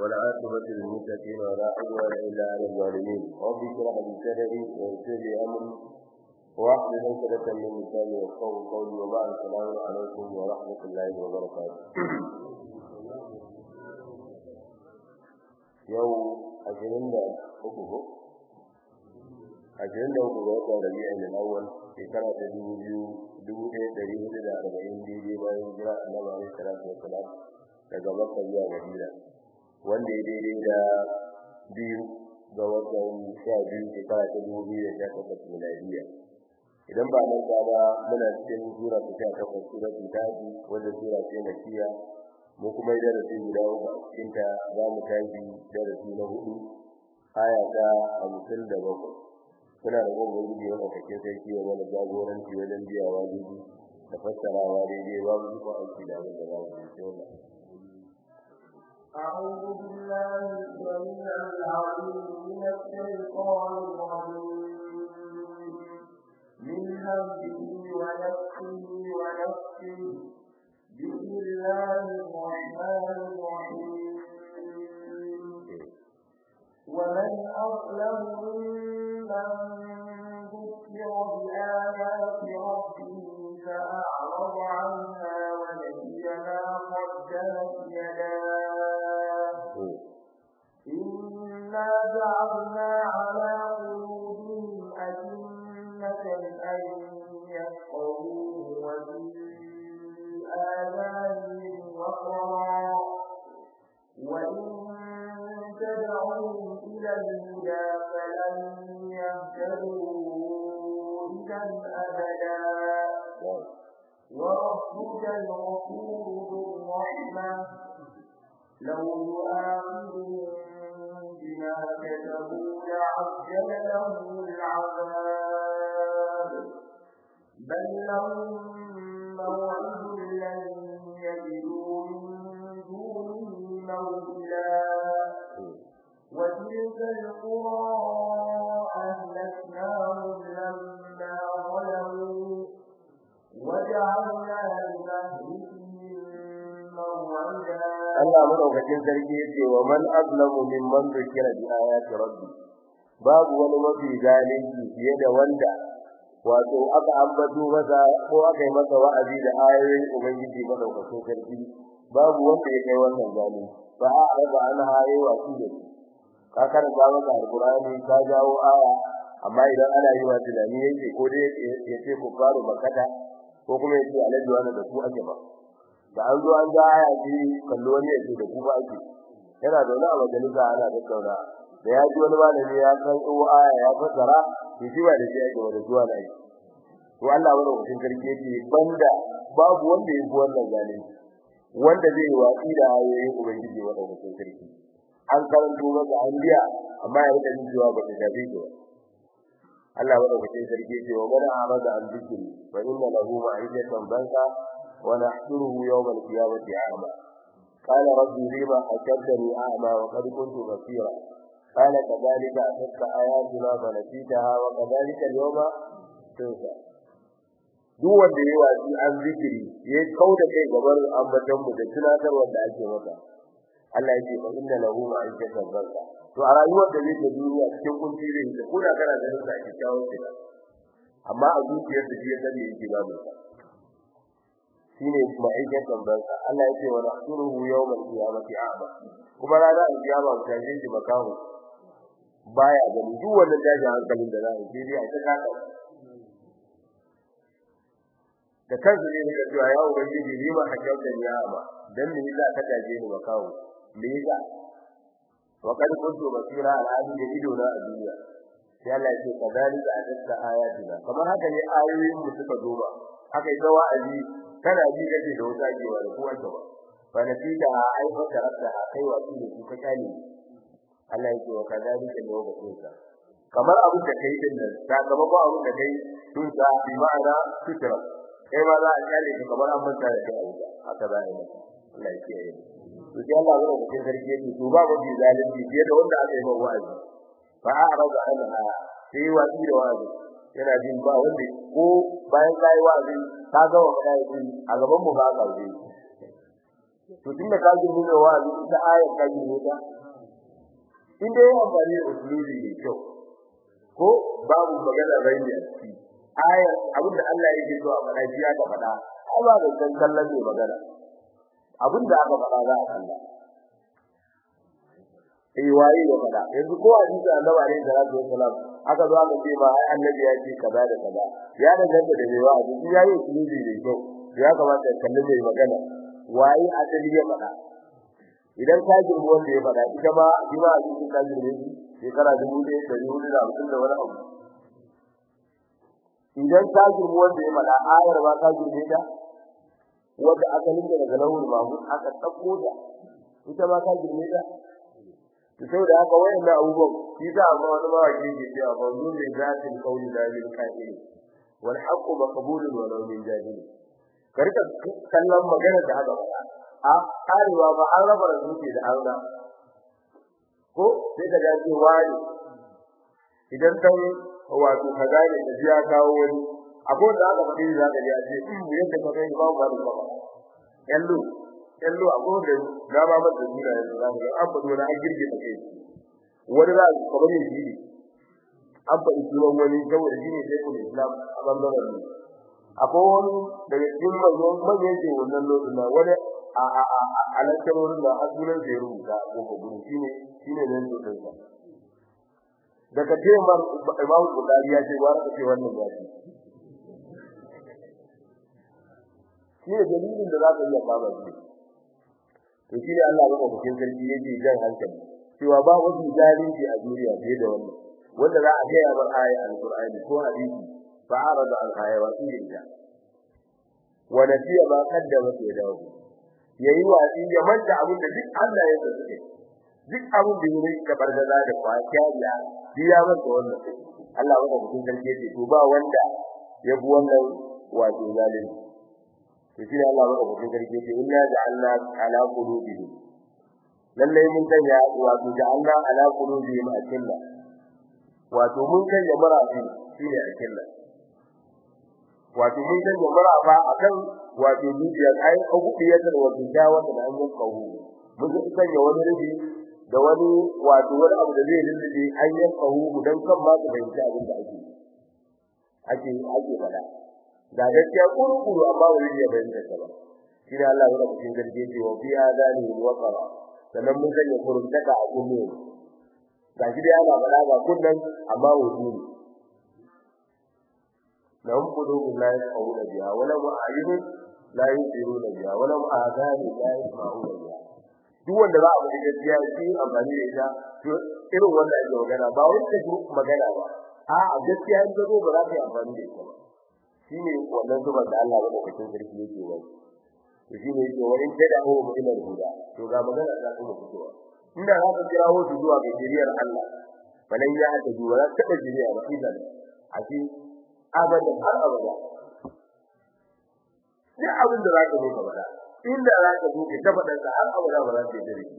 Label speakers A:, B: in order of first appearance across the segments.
A: والعاقبة للمتقين ولا عدوان إلا على الظالمين رب اشرح لي صدري ويسر لي أمري واحلل عقدة من لساني يفقهوا قولي وبعد السلام عليكم ورحمة الله وبركاته yau ashirin da uku ko ashirin da uku ga watan rabi'a ne awwal shekara ta dubu biyu dubu ɗaya ɗari hudu da arba'in daidai bayan jira annabi alaihi salatu wassalam daga makka zuwa madina wanda ya daidai da biyu ga watan sha biyu shekara ta dubu biyu da sha takwas miladiya idan ba nan ba muna cikin sura ta sha takwas suratul kafi wanda sura ce makiya mu kuma darasi guda uku a cikin ta za mu tashi darasi na hudu aya ta hamsin da bakwai suna da gwamnan gudu yana kake sarki ya mana jagoranci wajen biyawa gudu da fassarawa daidai ba mu zuwa aiki da abin da za mu yi wannan
B: أعوذ بالله السميع العليم من الشيطان الرجيم من همزه ونفسه ونفسه بسم الله الرحمن الرحيم ومن أظلم ممن ذكر بآيات ربه فأعرض عنها ونسي ما قدمت يداه إنا جعلنا على قلوبهم أجنة أن يفقهوه وفي آذانهم وقرا وإن تدعوهم إلى الهدى فلن يهتدوا إذا أبدا وربك الغفور ذو الرحمة لو يؤاخذهم بما كتبوا لعجل لهم العذاب بل لهم موعد لن يجدوا من دونه موئلا وتلك القرى أهلكناهم لما ظلموا وجعلنا لمهلكهم موعدا
A: Allah madaukakin sarki yace wa man azlamu mimman dhukira bi ayati rabbi babu wani mafi zalunci fiye da wanda wato aka ambato masa ko aka yi masa wa'azi da ayoyin ubangiji madaukakin sarki babu wanda ya kai wannan zalunci fa a'rada an haye wa su da ka karanta masa alqur'ani ka jawo aya amma idan ana yi wa tunani yake ko dai ya ce ku faru makata ko kuma ya ce alaji wannan da ku ake ba da an zo an ga aya ji kallo ne yake da ku ba ake yana da wani a majalisa ana tattauna da ya ji wani malami ya san tsoho aya ya fassara to shi ba da shi ake wanda zuwa da shi to Allah wani mutum sarki yake banda babu wanda yake wannan zalunci wanda zai yi watsi da ayoyin ubangiji wanda mutum sarki an karanto masa an biya amma ya rika jin cewa ba ta shafe shi ba Allah wani mutum sarki yake wa man arada an zikri fa inna lahu ma'idatan banka wa nahshuruhu yawm al-qiyamati a'ma قال ربي لما حشرتني أعمى وقد كنت بصيرا قال كذلك أتتك آياتنا فنسيتها وكذلك اليوم تنسى duk wanda yayi wasi an zikiri ya kauda kai gabar ambatan mu da tunatar wanda ake masa Allah yake fa inna lahu ma'ikatan barka to a rayuwar da yake duniya cikin kunci zai yi ko da kana ganin sa kikkiawar kida amma a zuciyar da ya sani yake babu sa shine ma'ikatan barka Allah yake wa nahsuruhu yawmal qiyamati a'ma kuma ranar alkiyama mutane shi makamu baya gani duk wannan daji hankalin da za a yi dai a ta kaka da kansu ne da cewa ya ubangiji ni ma hakauta ni ya ba dan me yasa ka daje ni makawo me yasa wa kad kuntu basira al'adi da ido na a duniya sai Allah ya ce kadalika adatta ayatina kamar haka ne ayoyin mu suka zo ba haka ita wa'azi kana ji kake da wata ajewa da kowa ta ba fa natija ai fa tarata kai wa su su ka kale Allah ya ce wa kadalika ne wa kunta kamar abin da kai din nan sakamakon abin da kai tun sa bi ma'ana sutura kai ma za a kyale ka kamar an manta da kai abuja haka za a yi Allah ya kiyaye to sai Allah ya rubuta sarki yake to ba mafi zalunci fiye da wanda aka yi wa wa'azi fa a'rada anha sai wa'azi da wa'azi yana jin ba wanda ko bayan kai wa'azi ka ga wa kai a gaban mu ba ka wuce to tunda ka girme da wa'azi ita ayar ka girme ta in dai amfani da usulubi ne kyau ko babu magana bayani a ciki ayar abinda Allah yake so a faɗa shi aka faɗa ai ba da san kallon ne magana abinda aka faɗa za a kalla eh waye ya faɗa yanzu ko a cikin annabi alaihi salatu wassalam aka zo aka ce ma ai annabi ya ce kaza da kaza ya danganta da mai wa'azi shi yayi usulubi ne kyau ya kamata ya kalli mai magana waye asali ya faɗa idan ka girbi wanda ya faɗa ita ma shi ma a cikin ka girbe shi shekara dubu ɗaya ɗari hudu da hamsin da wani abu idan ka girbi wanda ya faɗa ayar ba ka girbe ta wanda asalin da daga lawul mamu aka ɗauko ta ita ma ka girbe ta to saboda haka wayannan abubuwan shi za a ma wani mawaki ke cewa ba zu ne zatin kauli da bil qa'il wal haqqu maqbulun wa law min jahil ka rika kallon magana da haka a karewa ba an raba da zuke da Allah ko sai ka ga ce wani idan dan wato kaza ne da ya kawo wani abu da aka faɗi za ka ji a ce in yadda ka kai ba ba da ba yallo yallo abu da ga ba mata dina da za ka an faɗi wani an girge ta kai wani za ka kamar yin shi an faɗi sunan wani saboda shi ne sai kuma islam a bangaren ne akwai wani daga cikin manyan manyan ke wannan lokacin na wani a a a a lantarorin da a sunan da ya rubuta a kofar gudu shine shine nan da kansa daga ce mar imamu bukari ya ce wani ce wannan ya ce shi ne dalilin da za ka iya kama shi to shi ne Allah baka cikin sarki yake jan hankali cewa ba wasu zalunci a duniya fiye da wannan wanda za a gaya bar aya alqur'ani ko hadisi fa arada al aya wa inda wa nasiya ma qaddama fi dawo yayi watsi ya manta abin da duk Allah ya tsare duk abin da yake da bargaza da kwakiya biya masa wannan Allah baka cikin sarki yake to ba wanda ya bi wannan wato zalunci to shi Allah baka cikin sarki yake inna ja'alna ala qulubihim lalle mun sanya wato ja'alna ala qulubihim akilla wato mun sanya marafi shine akilla wato mun sanya marafa akan wato dukiyar ai agubiyar da wato jawata da an yi kawo mun sanya wani rubi da wani wato wani abu da zai lullube an yi kawo dan kan ma su bayyana abin da ake ake ake fada da gaskiya kurkuru amma ba zai bayyana ta ba shi ne Allah ya cikin garje ce wa fi adani wa qara sannan mun sanya kurumtaka a kunne ga shi dai ana fada ga kunnan amma wudu lahum qulubun la yafqahuna biha wa lahum a'yunun la yusiruna biha wa lahum adani la yasma'una biha duk wanda za a bi gaskiya shi amfani da ita to irin wanda ake magana ba wai ta magana ba a gaskiya in ta zo ba za ta yi amfani da ita ba shine wannan zubar da Allah ya cikin sarki yake wani to shine yake wani tada ho mu ila huda to ga magana da kuma fitowa inda za ka kirawo su zuwa ga shiriyar Allah falan ya ta zuwa za ta shiriya ba idan a ce abadan har abada sai abin da za ka zo ka bada inda za ka zo ka tabbatar da har abada ba za ta yi dare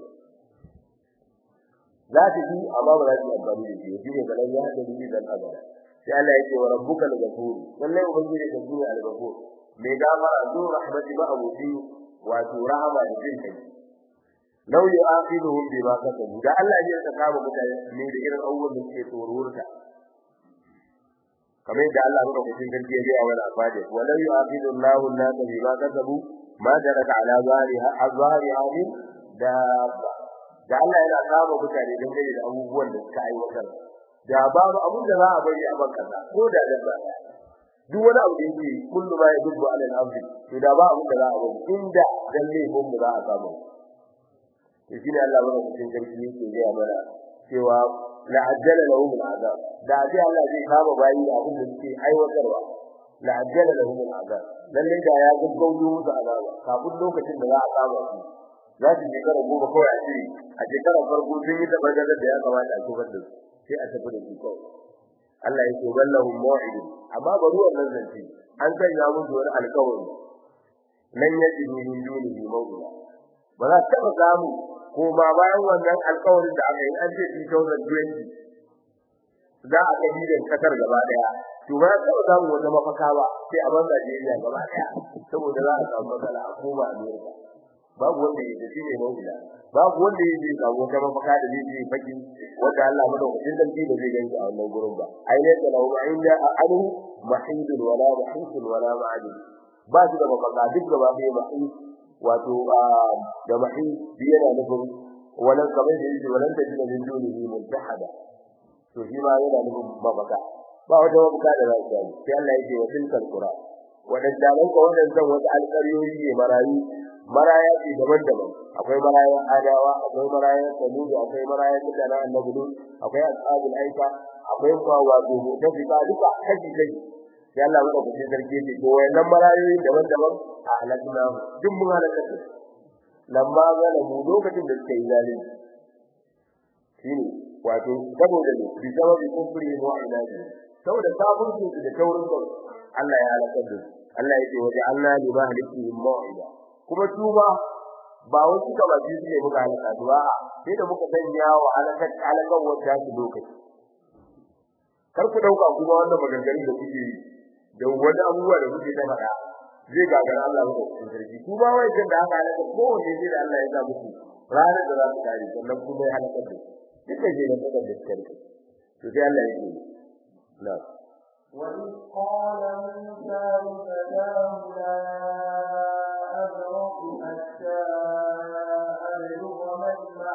A: za ta yi amma ba za ta yi amfani da shi shine falan ya ta zuwa dan abada sai Allah yake wa rabbuka al-ghafur wallahi ubangiji da shine al-ghafur mai gafara zu rahmati ba abuti wato rahama da jin kai law yu'aqibuhum bima kasabu da Allah ya ta kama mutane ne da irin abubuwan da suke tsorurta kamar da Allah ya rubuta cikin garke ya wa afade walau yu'aqibu Allahu an-nasa bima kasabu ma daraka ala zariha azhariha min da da Allah yana kama mutane dangane da abubuwan da suka aiwatar da babu abin da za a bari a bankasa ko da dabba duk wani abu da yake kullu ma yadubbu ala al-ardi to da ba abin da za a bari inda dan ne ko mu za a samu to shine Allah bada cikin sarki yake ga mana cewa la ajjala lahum al-azab da ji Allah zai kama bayi da abin da suke aiwatarwa la ajjala lahum al-azab lalle da ya gaggauto musu azaba kafin lokacin da za a kama su za su shekara goma kawai a ce a shekarar farko sun yi tabargazar da ya kamata a kifar da su sai a tafi da su kawai Allah ya ce wallahu mu'id amma bari wannan zance an sanya musu wani alƙawari nan yaji min dunihi mawla ba za ta samu ko ma bayan wannan alƙawarin da aka yi an ce 2020 za a kabi da kasar gaba daya to ba ta samu wata mafaka ba sai a ban Najeriya gaba daya saboda za a samu matsala a koma Amerika babu wanda ya shi ne mawila babu wanda ya je samu ta mafaka da zai je baki wanda Allah madaukakin sarki da zai ganci a wannan gurin ba ai ne da lahu inda anu mahidun wala mahidun wala ma'adin ba shi da mafaka duk gaba ɗaya mahid wato da mahid yana nufin wannan kamar da yake wannan da jina min dunihi multahada to shi ma yana nufin mafaka ba wata mafaka da za ta yi sai Allah yake wa tilkal qura wadanda nan ko wadannan wasu alƙaryoyi ne marayu maraya ce daban-daban akwai marayan adawa akwai marayan samudu akwai marayan mutanen annabi lut akwai ashabul aika akwai kwa wato mutafika duka kaji kaji sai Allah maka fice sarki ce to wayannan marayoyi daban-daban a halakna duk mun halaka su lamma zalamu lokacin da suka yi zalunci shine wato saboda ne bi sababi kufri wa ilahi saboda kafirci da taurin kai Allah ya halaka su Allah ya ce waje Allah li mahlikihim mau'ida kuma tuba ba wasu kaba ji ne muka halaka su ba sai da muka sanya wa halakar halakar wata su lokaci kar ku dauka kuma wannan maganganun da kuke yi da wani abubuwa da kuke ta faɗa zai gagara Allah ba ku sarki ku ba wai kin da aka halaka ko wanda zai da Allah ya sa muku ranar da za ku kare sannan kuma ya halaka ku duka je da kada da sarki to sai Allah ya yi na
B: وإذ قال موسى لفتاه لا أبرح حتى أبلغ مجمع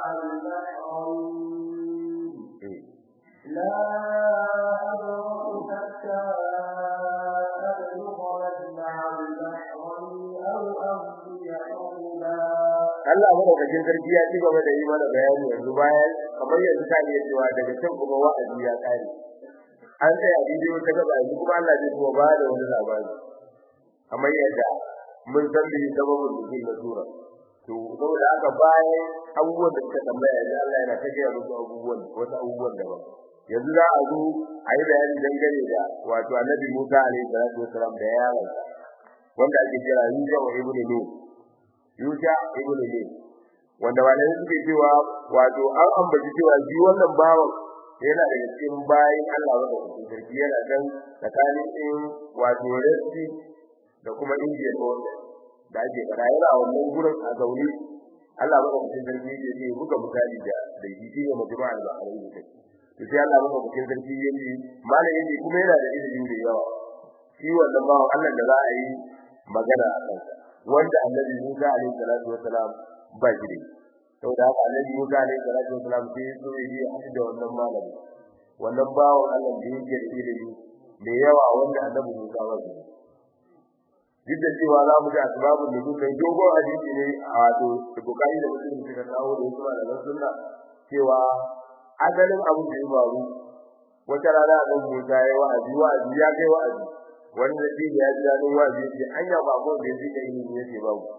B: البحرين لا أبرح حتى أبلغ مجمع البحرين أو أمضي حقبا
A: Allah madaukakin sarki ya ci gaba da yi mana bayani yanzu bayan kamar yanzu ta iya cewa daga can kuma wa'azi ya kare an sai a bidiyo ta gaba yanzu kuma Allah zai kuma ba da wani labari kamar yadda mun san da sababin nuzul na sura to saboda haka bayan abubuwan da suka tambaya yanzu Allah yana ta gaya musu abubuwan wasu abubuwan daban yanzu za a zo a yi bayani dangane da wato annabi Musa alaihi salatu wasalam da yaron wanda ake kira Yusha wa ibnu Nun Yusha ibnu Nun wanda malai suke cewa wato an ambaci cewa shi wannan bawan yana da cikin bayin Allah wanda ke sarki yana dan tsakanin din wato Rasi da kuma Indiya ko da ake fara yana wannan gurin a zaune Allah baka mutum sarki yake ce buga misali da da shi ne majma'a da alai da to sai Allah baka mutum sarki yake malai yake kuma yana da ilimi da yawa shi wannan bawan Allah da za a yi magana a kansa wanda Annabi Musa alaihi salatu wasalam ba shi da saboda haka Annabi Musa alaihi salatu wasalam sai so ya yi haɗu da wannan malami wannan bawan Allah da yake da ilimi da yawa wanda Annabi Musa ba shi duk da cewa za mu ga asbabun da suka yi dogon hadisi ne a wato Bukhari da Muslim suka kawo da wasu malaman sunna cewa asalin abin da ya faru wata rana Annabi Musa ya yi wa'azi wa'azi ya kai wa'azi wani da shi ya ji dadin wa'azi ya ce anya ba ko da yake da ilimi ya ce babu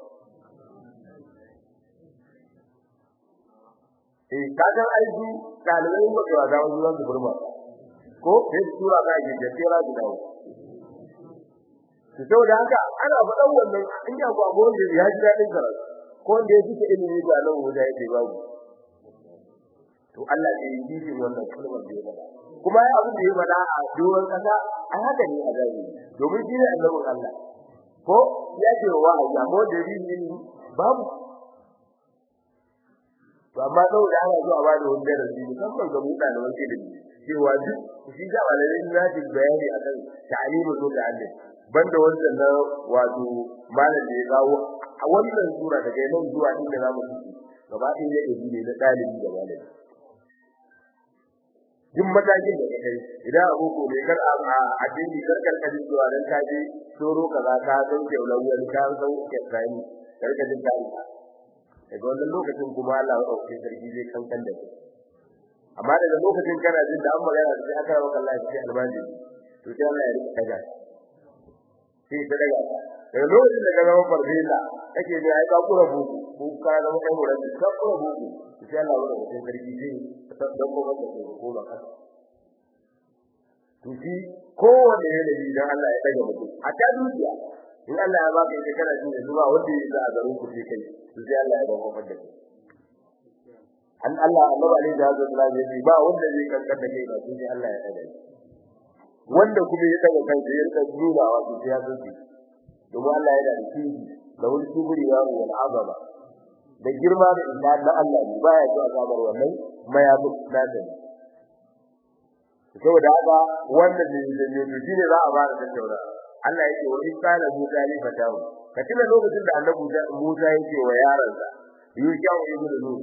A: eh kaga aiki dalibai ba ga da wani wanda burma ko sai sura ga ji da tira da dawo to saboda haka ana faɗan wannan in ya ku abu wanda ya ji dadin karatu ko wanda ya fita ilimi da nan wuda yake babu to Allah ya yi shi wannan kalmar da ya faɗa kuma ya abin da ya faɗa a doron kasa ai haka ne a gari domin shi ne annabin Allah ko ya ce wa Allah ko da rini babu to amma saboda ana zuwa ba da wani darasi musamman ga mutane wanda da cewa duk shi da malamai za su bayani akan ta'limu to da Allah banda wannan na wato malam da ya kawo a wannan sura daga nan zuwa inda zamu ci gaba ɗaya ya dabi ne na dalibi da malami duk matakin da kai idan abu ko ne kar a addini kar kar kadin zuwa dan ka je soro kaza ka san ke lauyan ka san ke kai kar ka jin kai daga wannan lokacin kuma Allah ya dauke sarki zai kankan da kai amma daga lokacin kana jin da an magana sai aka rawa Allah ya ce albaji to sai Allah ya rika kaga sai ta daga daga lokacin da ka zama fardila kake ji ai ka kura buku ko ka zama kai wurin ka kura buku sai Allah ya dauke sarki zai dan ko wanda ke ko ba haka to shi kowanne yanayi dan Allah ya daga mutum a ta dukiya in Allah ya baka ita kana jin zuwa wanda ya za a garin ku sai kai to sai Allah ya ba ku fadda an Allah Allah alaihi da haka da ya ba wanda zai kankar da kai ba sai Allah ya daga wanda kuma ya daga kai da ya rika junawa to sai ya zuci domin Allah ya da shi da wani kuburi ya wal azaba da girma da inda na Allah ne baya so a samar wannan mayafin nasa ne saboda haka wanda ne da ne to shine za a fara tattauna Allah yake wa in kana Musa ne fatahu ka tuna lokacin da Annabi Musa yake wa yaransa Yushau ibn Nun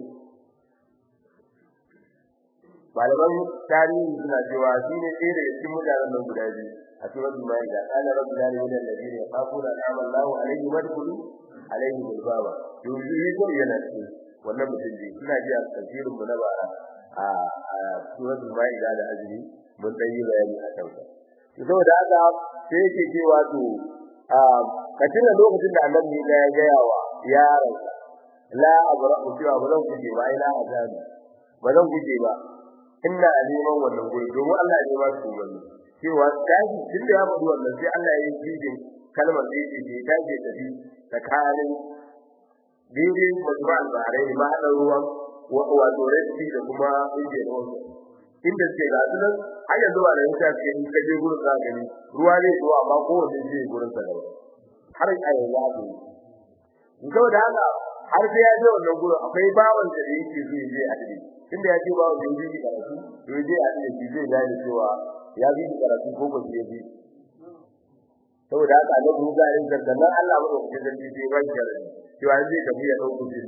A: malaman tarihi suna cewa shine ɗaya daga cikin mutanen nan guda biyu a suratul maida qala rabbul alamin alladhina yaquluna an'ama Allahu alayhim wadkhulu alayhim albaba yuzi ko yana ce wannan mutum ne suna ji a tafsirin mu na bara a suratul maida da azumi mun dan yi bayani a kansa saboda haka sai yake cewa to ka tuna lokacin da annabi ya gaya wa yaransa la abra'u cewa ba zan guje ba ila azabi ba zan guje ba inna aliman wannan guri domin Allah ne ba su wani cewa tashi tunda ya faɗi wannan sai Allah ya yi jidin kalmar da yake ke tashi da bi tsakanin daidai majma al-bahrain ma hadan ruwan wato resti da kuma indian ocean inda suke ga su nan har yanzu ba da yasa suke in ka je gurin za gani ruwa ne zuwa amma kowanne zai gurin sa daban har a yanzu haka yi saboda haka har sai ya je wannan gurin akwai bawan da yake so ya je a dade inda ya ce bawan da yake karatu to ya je a dade shi zai gane cewa ya bi karatu ko ba zai bi saboda haka da mu ga yin zannan Allah ba ku da shi sai ba shi da cewa zai tafi ya dauko jini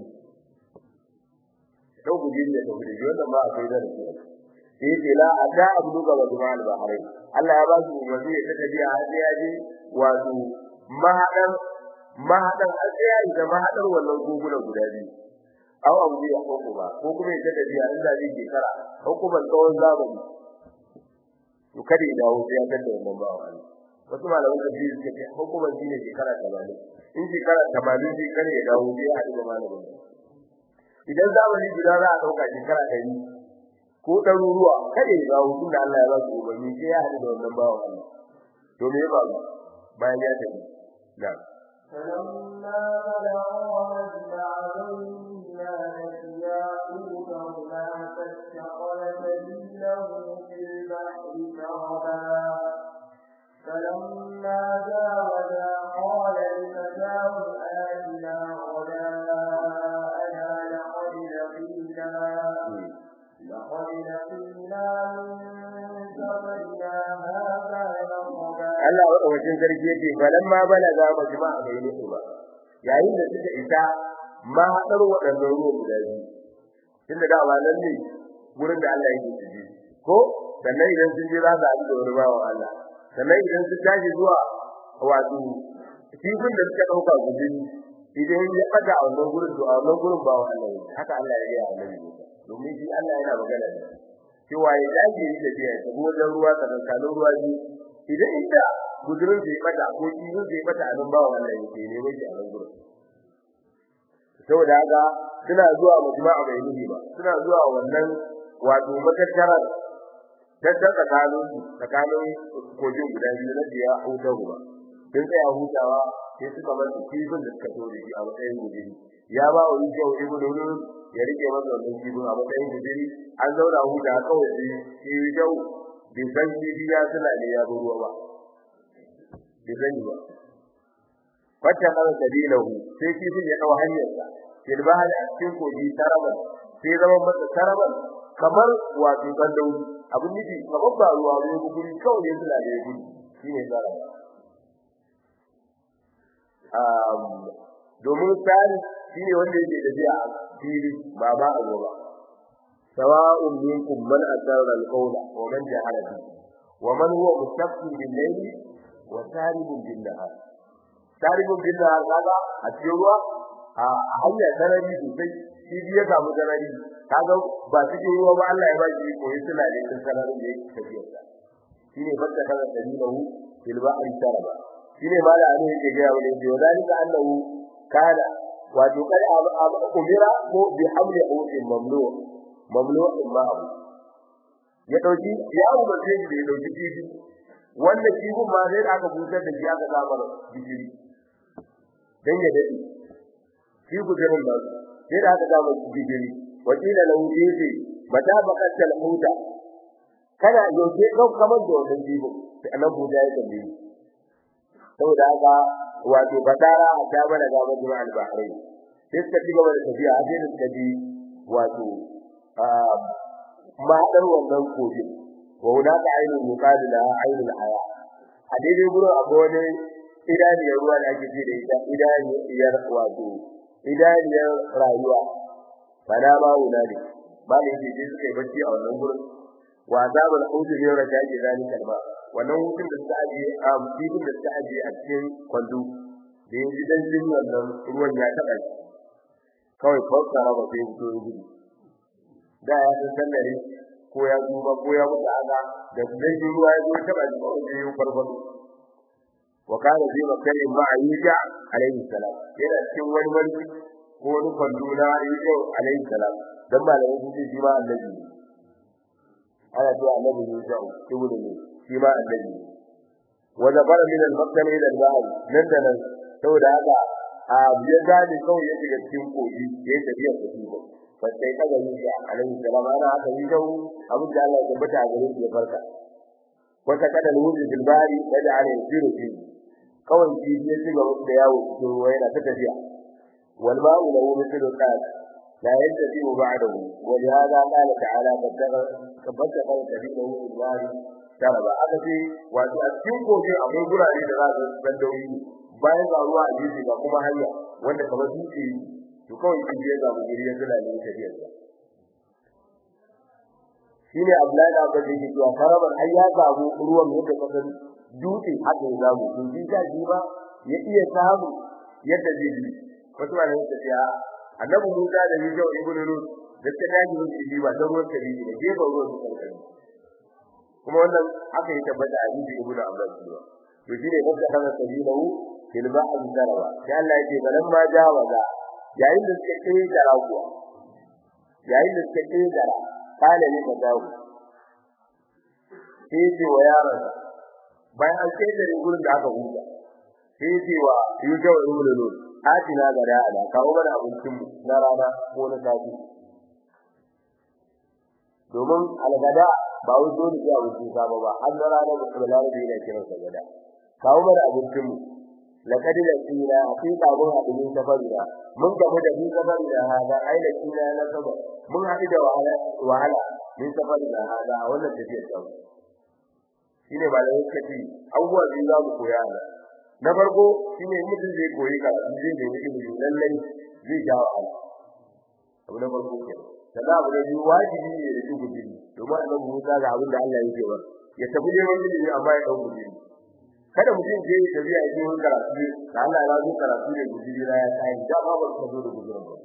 A: dauko jini da dauko jini wannan ba akwai da shi sai ce la ada abdu ga wajmal bahrain Allah ya ba shi umarni ya tafi har sai ya je wato mahadan mahadan har sai ya yi mahadar wannan gugula guda biyu aw abu ya hukku ba ko kuma ya tafi ya inda zai ke kara hukuman tsawon zamani to kada ya dawo sai ya ganda wannan ba Allah wasu malaman da biyu suka ce hukuman shi ne shekara 80 in shekara 80 shi kare ya dawo sai ya haɗu da malamin idan zamani guda za a dauka shekara 100 ko ɗaruruwa kada ya dawo tun da Allah ya ba su umarni sai ya haɗu da wannan bawan Allah to me ya faru bayan ya tafi da
B: فلما بلغوا مجمع بيننا نسيا حوتهما فاتخذ سبيله في البحر سربا فلما جاوزا قال لفتاه آتنا غداءنا لقد لقينا لقد لقينا من سفرنا هذا نصبا
A: Allah wadawacin sarki yake falamma balaga majma'a bainahu ba yayin da suka isa ma hadar wadannan ruwa guda biyu tunda da wannan ne gurin da Allah yake ciki ko sannan idan sun je za su haɗu da wani bawan Allah sannan idan sun tashi zuwa wato kifin da suka dauka gudun idan ya faga a wannan gurin to a wannan gurin bawan Allah ne haka Allah ya yi a annabi domin shi Allah yana magana da cewa ya dage yi da biya ta wajen ruwa tsakankanin ruwa biyu idan inda gudurin zai bata ko kifin zai bata a nan bawan Allah yake ne mai a nan gurin saboda haka suna zuwa majma'a bai nuhi ba suna zuwa wannan wato matattarar dadda tsakanin tsakanin kogin guda biyu na biya hutar ruwa sun tsaya hutawa sai suka bar kifin da suka tori shi a matsayin guduri ya ba wa yi kyau ibn nunun ya rike masa wannan kifin a matsayin guduri an zauna huta kawai shi shi kyau bai san kifi ya suna ne ya ruwa ba bai sani ba wacce kan dalilahu sai kifin ya dau hanyarsa fil bahri a cikin kogi taraban sai zama masa taraban kamar wato kandau abin nufi kamar ba ruwa ne guri kawai ne suna da gudu shine taraban um domin tsari shine wanda yake da biya fili ba ba a gaba sawa'un minkum man asarra al-qawla wa man jahara bihi wa man huwa mustaqbil bil-layli wa saribun bin-nahar saribun bin-nahar kaga a cikin ruwa a hanyar sarari sosai shi biya samu sarari kaga ba cikin ruwa ba Allah ya ba shi koyi suna da cikin sararin da yake tafiya sa shine fakka kaza dalilahu fil ba'ri saraba shine mala an yake ga wani da dalika annahu kana wato kai umira ko bi hamli awtin mamnu' mamnu'in ma abu ya dauki ya abu ba sai da ya dauki kifi wanda kifin ma sai aka busar da shi aka samar bishiri dan ya dade shi gudurin ba sai da aka samar bishiri wakila lahu kifi mata bakatta huta kana yauke kau kamar da wannan kifin sai annan buda ya tambaye saboda haka wato badara ta bana ga majma al-bahrain sai suka ci gaba da tafiya a sai da suka ji wato mahaɗar wannan kogin wa hunaka ainul yuqalu laha ainul haya a daidai gurin akwai wani idaniyar ruwa da ake ce da ita idaniyar wato idaniyar rayuwa fada ma wuna ne ba ne yake je suka yi bacci a wannan gurin wa azabul hawd ne raka ke zani kalma wannan hutun da suka aje a bibin da suka aje a cikin kwando da yanzu dan jin wannan ruwan ya taba shi kawai fassara ba sai fito gudu da ya san sallare ko ya duba ko ya mutu aga da dan jin ruwa ya zo taba shi ko sai ya farfado wa kana zai makare ma ayyuka alaihi salam yana cikin wani mulki ko wani kwando na ayyuka alaihi salam dan malamin sun ce shi ma annabi ne ana cewa annabi ne ya ibnu ne shi ma annabi ne wa zabara min al-maktan ila al-bahr nan da nan saboda haka a biyan gani kawai ya shiga cikin kogi ya yi tafiya da shi ba fa sai kaga ni da alaihi salam ana haka yi jau abin da Allah ya tabbata a gare shi ya farka wata kada al-wujud bil bahri da ala yasiru fi kawai shi ya shiga da yawo cikin ruwa yana ta tafiya wal ma'u lahu mithlu qad لا ينتفي بعده ولهذا قال تعالى فبتغ سبيله في النار شربا aka ce wato a cikin kofi akwai gurare da za su san dauri bayan ga ruwa a jiji ga kuma hanya wanda kamar dutse to kawai kin je ga guri ya zula ne tafiyar sa shine Abdullahi da Abba yake cewa faraban ai ya samu ruwan yadda kasan dutse haka ya zamu to shi ka ji ba ya iya samu yadda zai yi wasu ma ne tafiya annabi Musa da Yusuf ibn Lut da ta daji musu shi ba don ruwan kari ne gefen ruwan su kankani kuma wannan aka yi tabbata a Yusuf ibn Abbas ba to shi ne wanda kana sabilahu fil ba'r daraba sai Allah yake balan ma jawaza yayin da suka kai da kuwa yayin da suka kai da kale ne da dawo sai ce wa yaron bayan an kai da gurin da aka huta sai ce wa Yusuf ibn Lut atina gada ala kawo mana abincin mu na rana ko na safi domin algada ba wai dole sai abincin safa ba har na rana da kuma larabi yana kiran sa gada kawo mana abincin mu laqad laqina haqiqa mun haɗu min safarina mun gamu da min safarina hada ai laqina na saba mun haɗu da wahala wahala min safarina hada wannan tafiyar ta shine malamin kace abubuwa biyu za mu koya nan na farko shine mutum zai koyi karatu zai nemi ilimi lallai zai ja wahala abu na farko ke sannan abu na biyu wajibi ne da duk gudu domin annabi Musa ga abin da Allah yake ba ya tafi neman ilimi amma ya dauki gudu kada mutum je ya tafi a yi wani karatu da Allah ya zo karatu ne gudu na ya kai da ba ba ka zo da gudu ba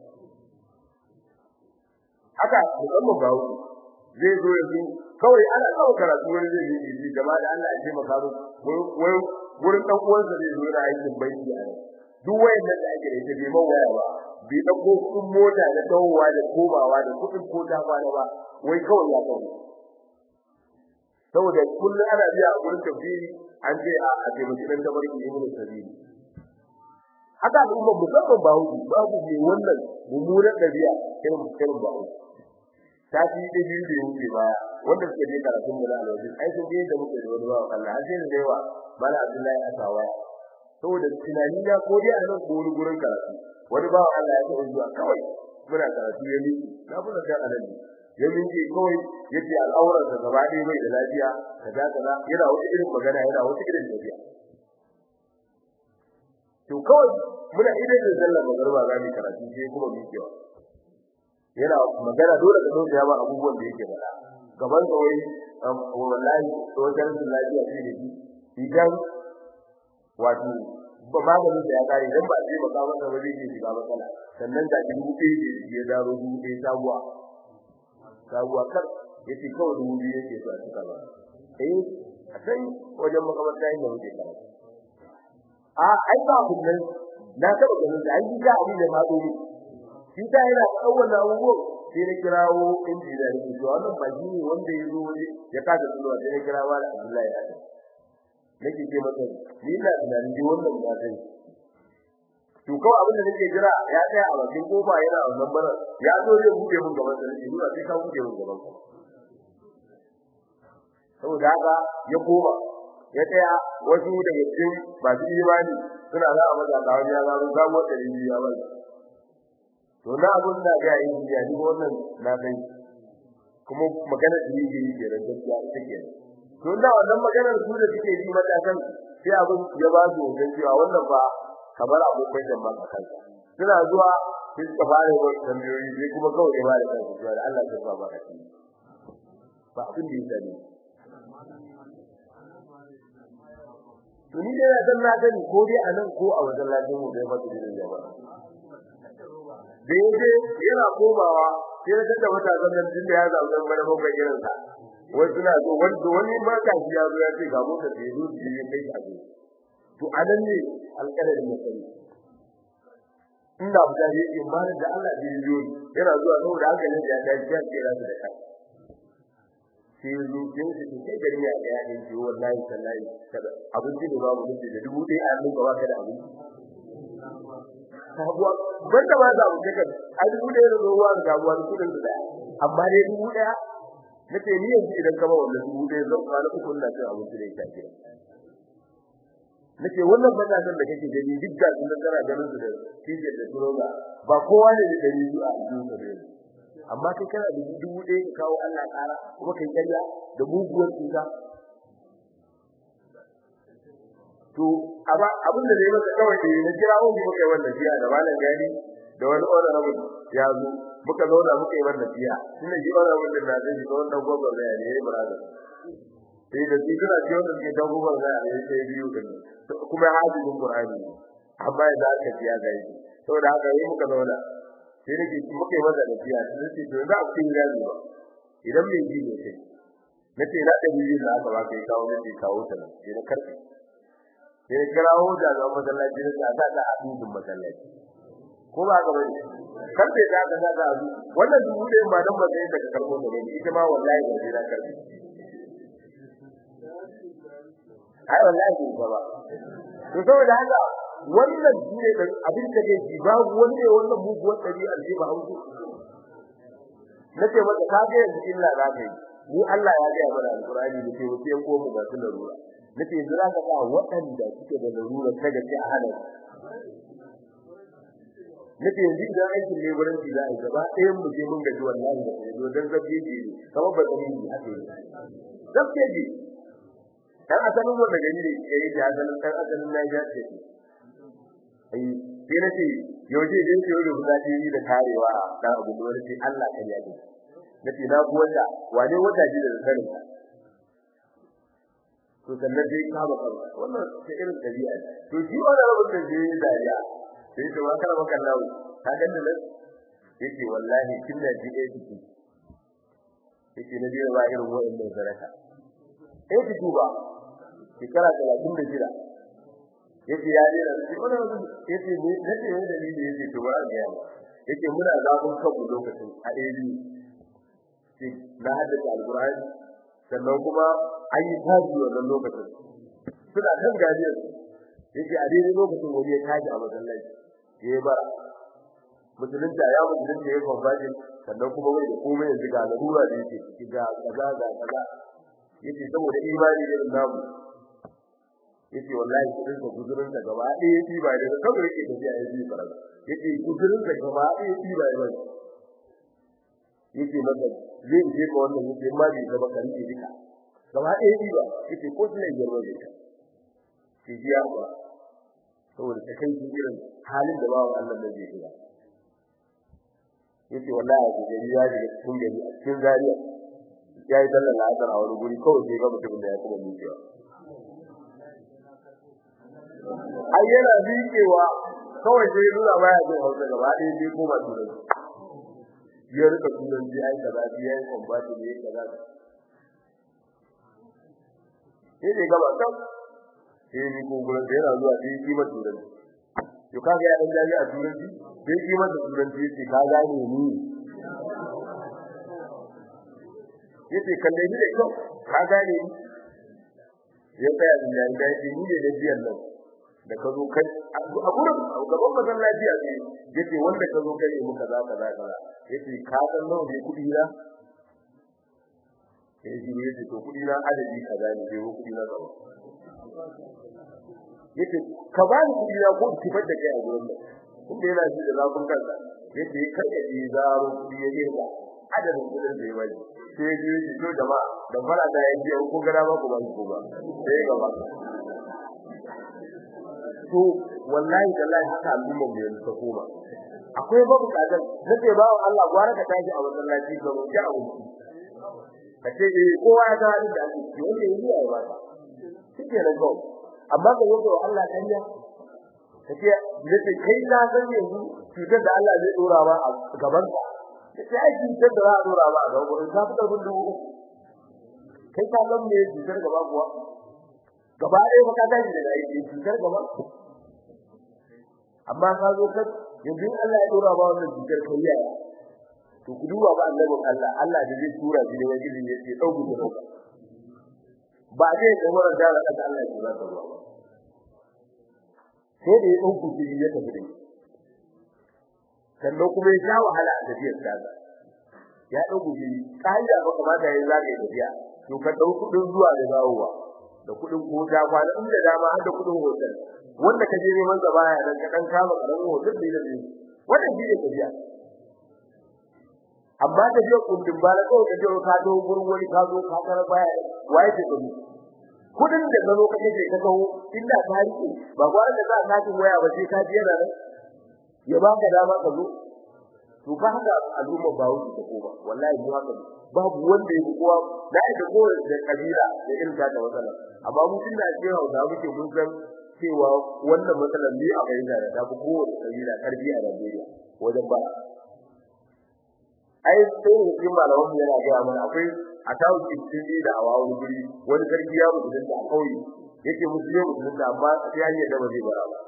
A: haka musamman ba hu zai zo yanzu kawai ana kawo karatu wani zai yi gaba da Allah ya taimaka mu wai wurin dan uwansa zai zo da aikin banki a nan duk wayannan da ake da ita bai man waya ba bai dauko kudin mota da dawowa da komawa da kudin kota kwana ba wai kawai ya kawo saboda kullum ana biya a gurin tafsiri an ce a a taimaki dan tabarki ibnu sabili haka al'umma musamman ba hu babu mai wannan mummunan dabi'a irin irin ba hu tafi da biyu da yake baya wanda suke je karatun mu na alwaji ai sun je da muke da wani bawa Allah har sai da yawa mala Abdullahi Asawa saboda tunani na ko dai a nan ko wani gurin karatu wani bawa Allah ya taɓa zuwa kawai muna karatu ya miki na fara da anan ya miki kawai yace al'auran sa gaba ɗaya bai da lafiya kaza kaza yana wata irin magana yana wata irin tafiya to kawai muna idan da sallar magarba za mu karatu sai kuma mikewa yana magana dole ka dauka ya ba abubuwan da yake faɗa gaban da wai wallahi wajen da lafiya ce da shi idan wato ba magani da ya kare idan ba zai baka masa ba zai shiga matsala sannan da dubu ɗaya da ya daro dubu ɗaya sabuwa sabuwa kar yace kawai dubu biyu yake so a cika ba eh a sai wajen makamarta yin da muke karatu a ai ba kullun na taɓa ganin da ai ga abin da ma dole shi ta yana kawwana abubuwan sai na kirawo injiniya ne to wannan ba shi ne wanda ya zo ya kaga zuwa sai na kirawo da Abdullahi ya ta nake ce masa ni ina tunanin ji wannan ba sai to kawai abin da nake jira ya tsaya a bakin kofa yana wannan bara ya zo zai buɗe mun gaban sa ni ba sai ka buɗe mun gaban ka saboda haka ya koma ya tsaya wasu daga cikin masu imani suna za a maza kawo ya zaro gamo ɗari biyu ya bai to na abun da ga yin ya duk wannan na san kuma magana da yake yi ke ran gaskiya take to da wannan maganar su da suke yi matakan sai abun ya ba su wajen cewa wannan ba kamar abokai da maka kansa suna zuwa sai suka fara wa tambayoyi sai kuma kawai ya ba da kansu cewa Allah ya ba baka shi ba abin da yake ne to ni dai dan na gani ko dai anan ko a wajen lafiyar mu dai ba su da jama'a da yaje yana komawa sai da tada wata zaman din da ya zauna mana ban irin sa wai suna so wanda wani ma ka ji ya zo ya ce ga mota da yazo ji ya kai a zo to anan ne alƙalarin masani inda buta ne in ba da Allah da yazo yana zuwa saboda haka ne da ya ji ya kira su da kai sai zo kin shi kai gari ya ga ya ji wallahi sallahi kada abinci ne babu mutum da dubu ɗaya a nan gaba kada abinci sabuwa banda ma za mu kaga a dubu ɗaya da ruwa da gabuwa da kudin da amma dai dubu ɗaya nace ni yanzu idan ka ba wannan dubu ɗaya zan kwana uku ina cin abinci da ita ke nace wannan banda san da kake gani duk da sun kana ganin su da kije da turoga ba kowa ne da dari a cikin sa ne amma kai kana da dubu ɗaya ka kawo Allah ƙara kuma kai kariya da muguwar cuta to amma abin da zai maka kawai da na kira wani muka yi wannan jiya da malam gani da wani honorable ya zo muka zauna muka yi wannan jiya tunda shi honorable din na zai ga wannan gogo da ya yi brother sai da shi kana ji wannan ke dan gogo da ya yi sai biyu din kuma hadisin qur'ani amma da aka jiya ga yi saboda haka yi muka zauna sai nake muka yi wannan jiya sai ce to za a fi gani ba idan mai ji ne sai nace na da biyu da aka ba kai kawo ne kawo ta nan sai na karbe sai kirawo da ga masallaci da ta da abudin masallaci ko ba ga bane karbe da ga da abu wannan dubu da ma dan ba sai daga karbo da ne ita ma wallahi ba sai da karbe ai wallahi ba ba to saboda haka wannan shine da abin da ke ji ba wanda wannan muguwar dabi'ar ji ba hausa nace maka ka ga yanzu illa za ka yi ni Allah ya ga mana alqur'ani da ke wuce ko mu ba su larura nace yanzu za ka ga waɗanda suke da larura ta gaske a hana nace yanzu idan aikin ne gurin ji za a gaba ɗayan mu je mun gaji wallahi da kai dan zabbe ji kamar ba zai yi haka yi zabbe ji dan asalin wanda gani ne yayi da asalin dan asalin na ya ce ai sai nace yauje dai ce yau da ji da karewa dan abu da wani Allah kan yaji nace na ku wanda wane wata ji da sanin to sannan dai ka ba kanka wannan ta irin dabi'a to shi wannan rabin da zai dariya sai to wa kana maka lawo ka ganda nan yake wallahi kin da ji dai kike yake na jira ba irin wa'annan zaraka eh ki duba shekara 36 yake ya jira shi wannan yake ne nake ne dalili yake to ba ga yake muna zabun kanmu lokacin a ɗaya na haddace alqur'ani sannan kuma an yi taji wannan lokacin suna kan gajiyar yake a daidai lokacin wani ya taji a masallaci ya yi bara musulunta ya musulunta ya kwamfaji sannan kuma wai da komai yanzu ga larura da yake ciki ga kaza ga kaza yace saboda imani irin namu yace wallahi kudin ka guzurin ka gaba ɗaya yace ba da saboda yake tafiya ya yi bara yace guzurin ka gaba ɗaya yace ba ya bari yace maka zai je ka wannan yace ma bai zama kan ji duka gaba ɗaya yi ba yace ko sai ya yarda da shi ji ba saboda ta kai irin halin da bawo Allah da zai shiga yace wallahi da gari ya ji cikin gari a cikin zariya ya yi sallar la'asar a wani guri kawai sai ga mutum da ya kuma miƙewa ai yana miƙewa kawai sai nuna baya jin hausa gaba ɗaya sai koma turanci ya rika turanci ai kaza ya yi kwambati ne kaza sai dai gaba kan sai ni ko gurin da yana zuwa sai kima turanci to kaga ya dan jari a turanci sai kima da turanci yace ka gane ni yace kalle ni da kyau ka gane ni ya tsaya da jari da yace ni ne da biyan nan da ka zo kai a gurin gaban mazan lafiya ne yace wanda ka zo kai mu kaza kaza kaza yace ka san nawa ne kudi na sai shi ne yace to kudi na adadi kaza ne sai kudi na kaza yace ka ba ni kudi na ko ki fadda kai a gurin nan kuma yana ji da zafin kansa yace kada ji zaro kudi ya dinga adadin kudin da ya bari sai ya ji to jama'a da fara da ya ji ko gara ba ku ba ku ba sai gaba to wallahi wallahi haka al'umma mu yanzu ta koma akwai babu kadan nace bawo Allah gwara ka tashi a masallaci ga mu ja abu kace eh kowa ya ga da ake yi wanda yi ya ba kike nan go amma ga yau Allah kanya kace nace kai na san yanzu cutar da Allah zai dora ba a gaban ka kace ai cutar da za a dora ba a gaban ka ka fitar da dubu kai ka san me cutar gaba kuwa gaba ɗaya fa ka tashi daga aiki cutar gaba amma ka zo ka yanzu Allah ya dora ba wannan cutar kai yaya to ku duba ba annabin Allah Allah da zai tura shi ne wani ne ya dauku da dauka ba zai da wannan da Allah Allah ya tura ta ruwa sai da ya dauku shi ya tafi da sannan kuma ya sha wahala a tafiyar ta ya dauku shi kai da ba kamata yayin zagaye tafiya to ka dau kudin zuwa da dawowa da kudin kota kwana inda dama har da kudin hotel wanda ka je neman sa baya dan ka dan kama karamin hotel da yake wannan shi ne tafiya amma da je kundin bala ko da je ka zo gurin wani ka zo ka kara baya waye ce gani kudin da gano kake je ka zo inda ka rike ba gwara da za ka ji waya ba sai ka je da nan ya ba ka dama ka zo to ba haka al'umma ba wuce ta koma wallahi mu haka babu wanda yake kowa da yake kowa da kabila da irin ta matsala amma mu tun da cewa da muke mun san cewa wannan matsalar ne a bayyana da ta kowa kabila karbi a Najeriya wajen ba ai sai ne cikin malaman mu yana ga mana akwai a tawo cikin da awa wani guri wani sarki ya mutu da a kauye yake musu ne mutu da amma sai an yi da ba zai bara ba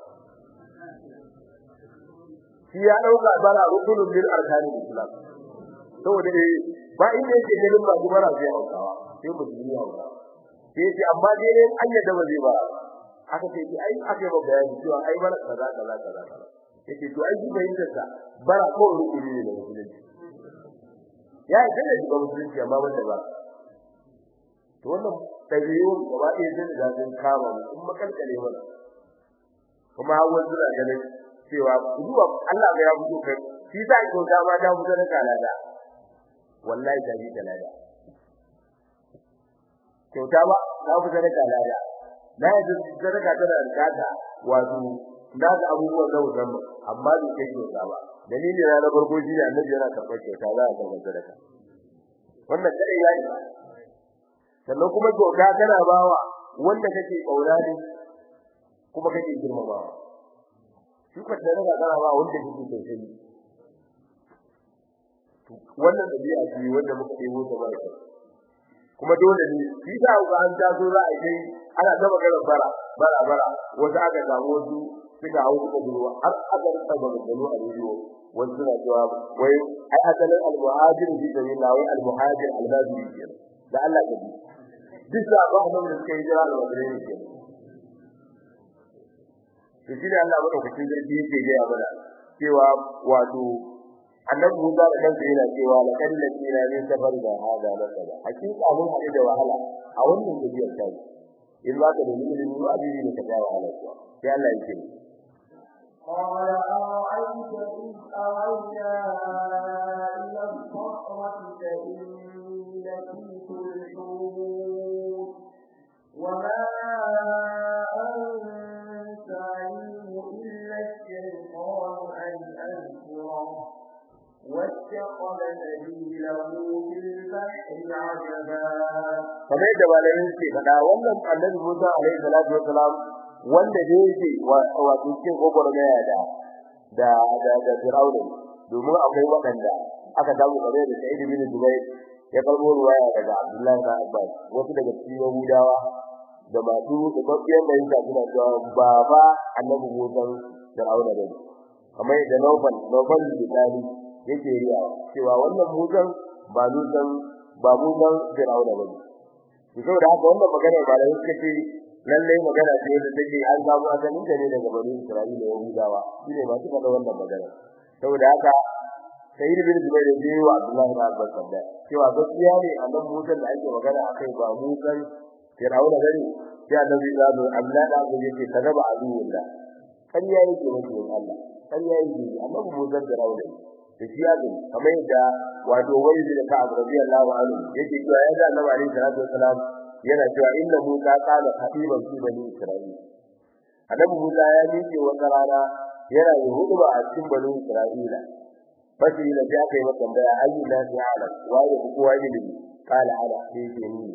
A: shi ya dauka bara rukunun bil arkanin islam saboda eh ba inda yake ganin ba gubara zai haukawa sai mu ji hauka sai ce amma dai ne an yadda ba zai bara aka ce ki ai aka ba bayani cewa ai bara kaza kaza kaza yake to ai bai yin ta bara ko rukuni ne da musulunci ya yi da shi ba musulunci amma wanda ba to wannan tabiyo gaba ɗaya zai da zan kama mu kuma kalkale mana kuma hawan suna ganin cewa zuwa Allah ga ya fito kai shi sa ko ta ma ta fito da kalada wallahi ta ji kalada kyauta ba ta fito da kalada na yi sadaka tana da kata wato na ga abubuwan da wutan amma bai kai kyauta ba dalili na na farko shi ne annabi yana karɓar kyauta za a karɓar sadaka wannan kare yayi sannan kuma kyauta kana bawa wanda kake kaura ne kuma kake girmamawa shi ka tare da kana ba wanda kake tausayi wannan dabi'a ce wanda muka yi ta ba kuma dole ne shi da ga an ta zo za a yi ana ta magana bara bara bara wata aka samu wasu suka hau suka duwa har aka rika da gano a rediyo wasu na cewa wai ai asalin al-muhajir bi sabilillah wai al-muhajir al-badri da Allah ka bi duk da ba mu da kai jira al-badri ne to shi da Allah madaukakin sarki yake ga ya bada cewa wato annabi Musa da kansa yana cewa la kad lakina min safar da hada la kada hakika mun haɗu da wahala a wannan tafiyar ta in ba ka da ilimi ba abin da ka ga wahala kuwa sai Allah yake
B: قال أرأيت إذ أوينا إلى الصخرة فإني نسيت الحوت وما أنسانيه إلا الشيطان أن أذكره واتخذ سبيله في البحر عجبا
A: kamar yadda malamin ke faɗa wannan annabi Musa alaihi salatu wassalam wanda da yake wato cikin gogormaya da da da da Fir'auna domin akwai waɗanda aka samu kare da Sa'id bin Jubair ya karbo ruwaya daga Abdullah bin Abbas wasu daga cikin Yahudawa da masu da babbiyan da yake suna cewa baba annabi Musa Fir'auna ne kamar da Nawfal Nawfal bin Tali yake riya cewa wannan Musa ba Musa ba Musa Fir'auna ba ne saboda haka wannan magana ba da yake ce lalle magana ce da take an samu asalin ta ne daga bani Isra'ila da Yahudawa shine ba su faɗa wannan magana saboda haka Sayyid bin Zubair ya yi wa Abdullah bin Abbas sabda cewa gaskiya ne annabi Musa da ake magana akai ba Musa Fir'auna bane sai annabi ya zo Allah da ga yake kadaba aduwullah kan yayi ke mutum Allah kan yayi ke annabi Musa Fir'auna da shi azumi kamar yadda wato wani da ka abu radiyallahu anhu yake cewa ya da Annabi alaihi salatu wasalam yana cewa inna Musa qala khatiban fi bani Isra'il Annabi Musa ya miƙe wata rana yana yin hutuba a cikin bani Isra'ila fashi da ya kai masa tambaya ayyu la ta'ala wa ya kowa ilimi qala ala sai ke ni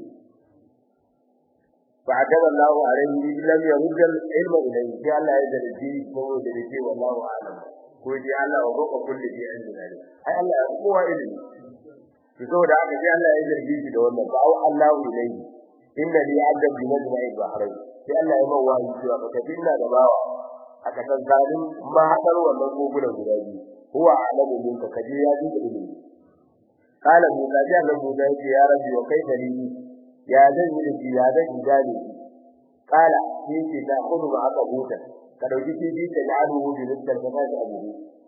A: فعجب الله عليه لم يرد العلم إليه جاء الله يجل الدين فهو جل والله أعلم ko ji Allah wa roƙa kulli bi indina ne ai Allah ya kowa ilimi to saboda haka sai Allah ya zargi shi da wannan ba Allah ilayhi inna li adam bi majma'i bahrain sai Allah ya mawa shi cewa ka tafi ina da bawa aka san zalin ma hadar wannan kogunan guda biyu huwa alamu minka kaje ya ji da ilimi qala musa ya ga musa ya ce ya rabbi wa kaifa li ya zan yi da ya zan yi gane qala sai ce da kudu ba aka huta ka dauki kifi da aluhu bi rizqan da ka abu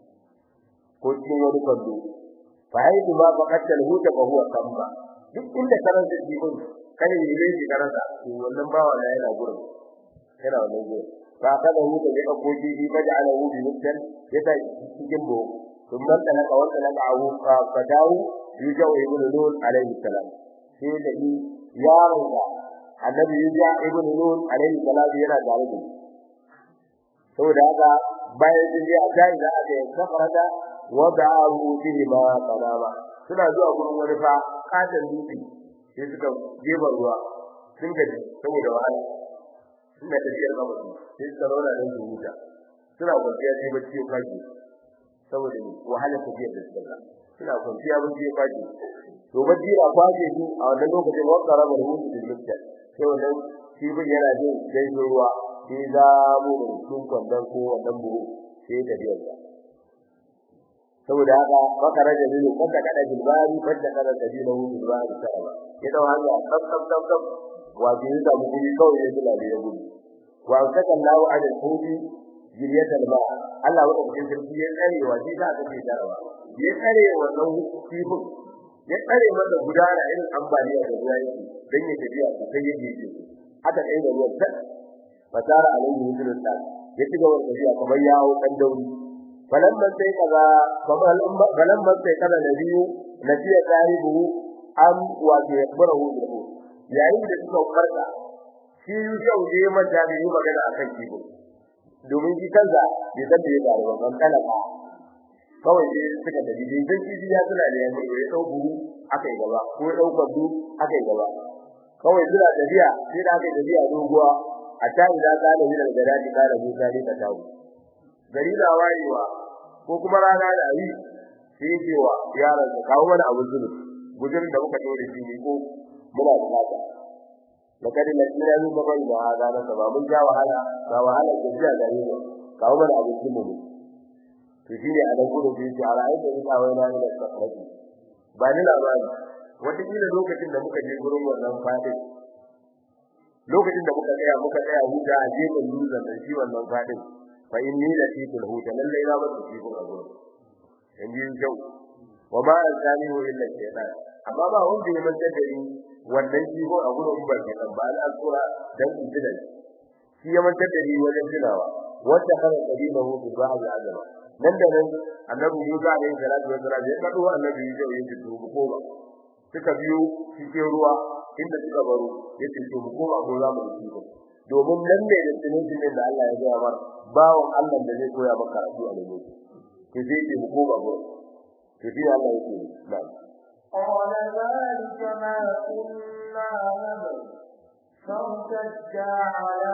A: ko cikin wani kwando fa haidu ma faqatta alhuta fa huwa kamba duk inda karan da kifin kai ne ne ki karanta to wannan bawa da yana gurin yana wannan gurin fa kada huta da ka koji bi baja alahu bi rizqan ya ta cikin bo thumma talaka wa talaka ahu fa dawu yujau ibn nun alayhi salam sai da yaron da annabi yuja ibn nun alayhi salam yana da rubutu saboda haka bayan sun je a kai da aka yi safarada wada'ahu bihi ma qanama suna zuwa gurin wani fa kadan dutse sai suka jeba ruwa sun gaji saboda wahala suna tafiyar gaba sai suka rauna da su huta suna kwanciya sai bacci ya kwaje saboda wahala tafiyar da suka suna kwanciya bacci ya kwaje to bacci ya kwaje su a wannan lokacin wanda rabar hutu da mutta sai wannan kibin yana jin gaisuwa ruwa sai za mu da cikin kwandon ko wannan buhu sai da biyar da saboda haka maka raja ne ko ka kada bilbari fadda kada da dinu bilbari sai ya dau hanya tsaf tsaf tsaf tsaf wato ya samu guri kawai ya kula da gudu wa saka Allahu ala al-hudi jiriyatal ma Allah wa cikin sarki ya tsare wa shi da aka ce darawa ya tsare wannan kifin ya tsare masa gudana irin ambaliya da ruwa yake dan ya tafiya sai ya je haka kai da ruwan sai fasara alaihi hudul ta ya ci gaba da tafiya kamar yawo dan dauri falamma sai kaza kamar falamma sai kaza nabiyu nabiya sahibu am wa bi yakbarahu bil yayin da suka farka shi yau je mata da yi magana akan kibo domin shi kansa bai san da ya faru ba ban talaka kawai sai suka tafi dai dan kibi ya tuna da yanzu ya dau buru akai gaba ko ya dau kwadu akai gaba kawai suna tafiya sai da akai tafiya doguwa a ta ida kana min al-garadi kana Musa ne ka tawo gari da wayewa ko kuma rana da ari sai cewa yaran ka kawo mana abu zuru gudun da muka dore shi ne ko muna da haka lakad lakina min babai da hada na ba mun ja wahala ga wahala da jiya da yau kawo mana abu zuru mu to shi ne a dan gudu sai ce ala aida ni kawai na da safaji ba ni labari wata kila lokacin da muka je gurin wannan fadin lokacin da muka tsaya muka tsaya huta a gefen dutsen da shi wannan fadin fa inni la tikul huta lalle na ba su tikul a gurin yanzu jau wa ma azani wa illa shaytan amma ba wanda ya manta da ni wannan jigo a gurin ba ke ba al-asura dan injinan shi ya manta da ni wajen tunawa wanda kana kabilahu bi ba'd azama nan da nan annabi Musa alaihi salatu wa salam ya kado annabi Yusuf ya ce to ko ba suka biyo cikin ruwa inda suka baro yace to mu koma ko za mu yi domin nan ne da tunin da Allah ya gaya mar bawon Allah da zai koya maka karatu a lokaci to sai ce mu koma ko to sai Allah yake na'am
B: قال ذلك ما كنا نبغي فارتدا على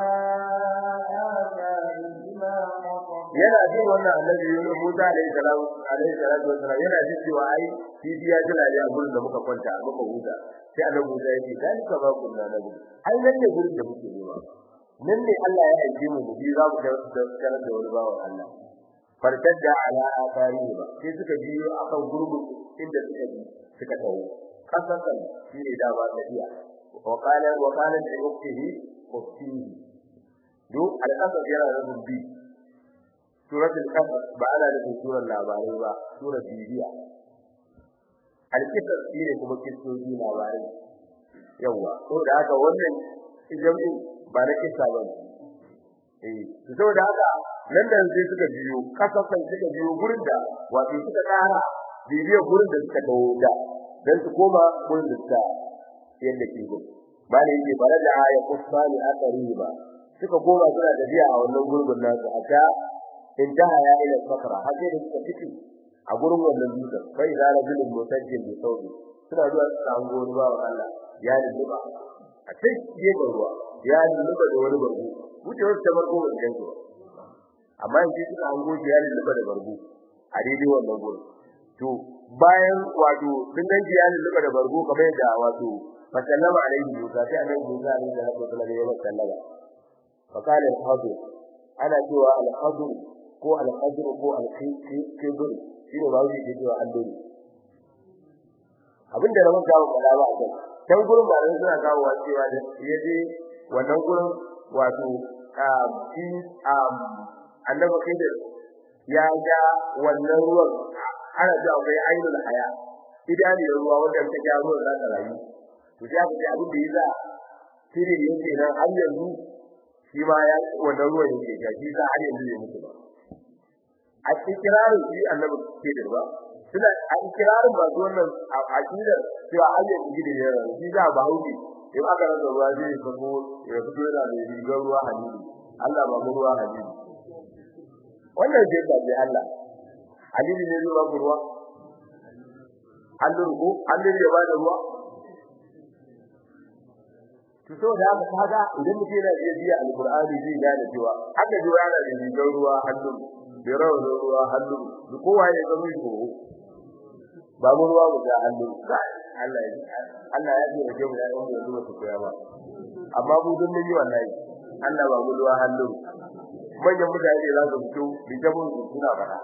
B: آثارهما
A: yana jin wannan annabi Yunus Musa alaihi salam alaihi salatu wassalam yana jin cewa ai kifi ya jira ne a gurin da muka kwanta muka huta sai annabi Musa ya ce dan ka ba kunna nabi ai nan ne gurin da muke nema nan ne Allah ya aike mu mu bi za mu ga karar da wani bawan Allah fartadda ala atharihi ba sai suka biyo akan gurbin inda suka bi suka tawo kasan shi ne da ba tafiya wa qala wa qala li ukhtihi ukhtihi do al-qasas yana da bi suratul qasas ba ana da surar labarai ba surar bibiya al-qasas shine kuma kissoji labarai yawa to da haka wannan jami'in ba na kissa ba eh saboda haka nan da sai suka biyo kasafan suka biyo gurin da wato suka kara bibiyar gurin da suka dawo da dan su koma gurin da suka yadda ke gurin bani yake bare da aya kusani akariba suka koma suna tafiya a wannan gurbin nasu aka intaha ya ila sakra har sai da suka fiti a gurin wannan dutsen bai da rajulun mutajjil bi saudi suna zuwa su samu wani bawa Allah ya dinga a sai gefen ruwa ya dinga da wani barbu wucewar ta barko ba gidan ba amma in suka hango shi ya dinga da barbu a daidai wannan gurin to bayan wato sun ganci ya dinga da barbu kamar yadda wato fasallama alaihi musa sai annabi musa alaihi salatu wasallam ya sallama fa qala al-hadir ana cewa al-hadir ko al-hadir ko al-khidr shine ba wuce cewa allori abinda na maka wa kala ba a kan can gurin ba ran suna kawo wa cewa da yaje wannan gurin wato um shi um annabi khidir ya ga wannan ruwan ana da akwai ainul haya idani ruwa wanda ta ga ruwan za ta rayu to sai aka ce abin da yasa shine yake nan har yanzu shi ma ya wannan ruwan yake ga shi za har yanzu ya mutu ba a ikirarin shi annabi khidir ba suna a ikirarin ba su wannan aqidar cewa har yanzu gidi ne shi za ba hauki in aka rasa ruwa zai fito ya fito yana da rigar ruwa hadisi Allah ba mu ruwa hadisi wannan ce ta bi Allah hadisi ne zuwa ruwa Allah ko Allah ya ba da ruwa to so da haka kaga idan mutum yana iya biya alqur'ani zai gane cewa haka jiwa yana da rigar ruwa hannu da rawar ruwa hannu da kowa ya ga mai ko ba mu ruwa mu da hannu Allah ya Allah ya ji rage mu da yan da zuwa su koya ba amma mu dun mun yi wallahi Allah ba mu ruwa hannu manyan mutane za su fito bi ta mun suna fara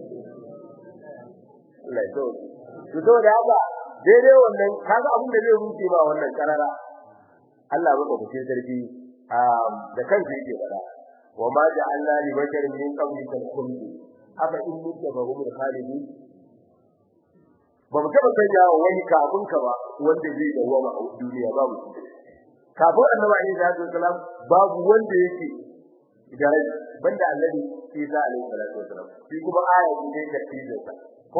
A: Allah ya so to to da haka daidai wannan kaga abin da zai rufe ba wannan karara Allah baka fice sarki da kansa yake fara wa ma ja'alna li basharin min qablika al-khuld afa in mutta fa hum khalidun ba mu taba sanya wani kafin ka ba wanda zai dawo a duniya babu kafin annabi Isa alaihi salam babu wanda yake da rai banda annabi Isa alaihi salatu wasalam shi kuma aya ne da tijin sa ko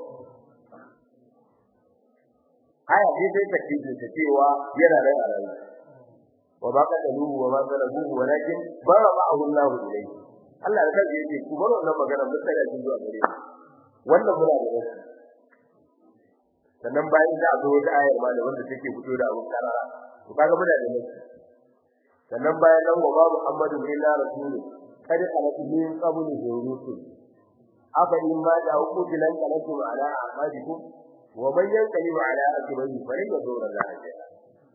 A: aya ce sai ta tijin sa cewa yana rai a rai wa ba ka dalu wa ma zalabuhu walakin bara ma'ahu Allah ilayhi Allah da kaje yake ku bar wannan magana mun tsaya cikin zuwa gare wannan muna da wasu sannan bayan da zo da ayar ma da wanda take fito da abun karara to kaga muna da nasu sannan bayan nan wa ba Muhammadu illa rasulu kada alatu min qabli rusul afa in ma da hukuki lan kalatu ala aqabikum wa man yanqalibu ala aqibihi fa la yadurra Allah shay'a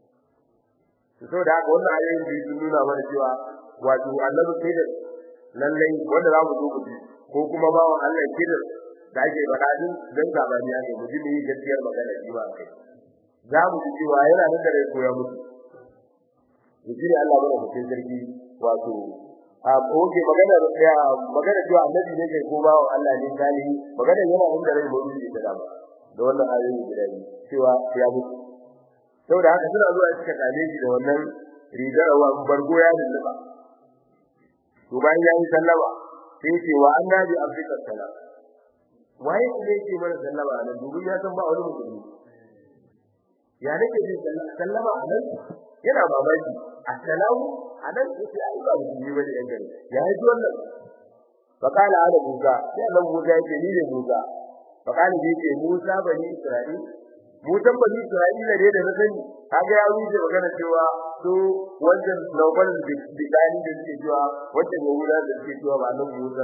A: to saboda haka wannan ayoyin da sun nuna mana cewa wato annabi sai da lallai wanda za mu zo ku ko kuma bawan Allah kidan da ake faɗa din dan zabani ake mutum ne gaskiyar magana shi ba kai za mu ji cewa yana nan da rai koya musu yaji Allah bane mutum sarki wato a oke magana ya magana cewa annabi ne kai ko bawo Allah ne kali magana yana nan da rai mutum ne da dama da wannan ayoyi guda biyu cewa ya mutu saboda haka suna zuwa suka kale shi da wannan rigar wa bargo ya lulluba to bayan ya yi sallama sai ce wa annabi afrika sallam waye ne yake mana sallama nan dubin ya san ba wani musulmi ya nake jin sallama anan yana babaki assalamu anan yace ai ba musulmi bane yan gari ya yi wannan fakala ala musa sai Allah musa yake ni ne musa fakala yake musa bani isra'il musan bani isra'ila ne da na sani kaga ya wuce magana cewa to wannan lokal bidani da suke cewa wannan yahuda da suke cewa ba nan musa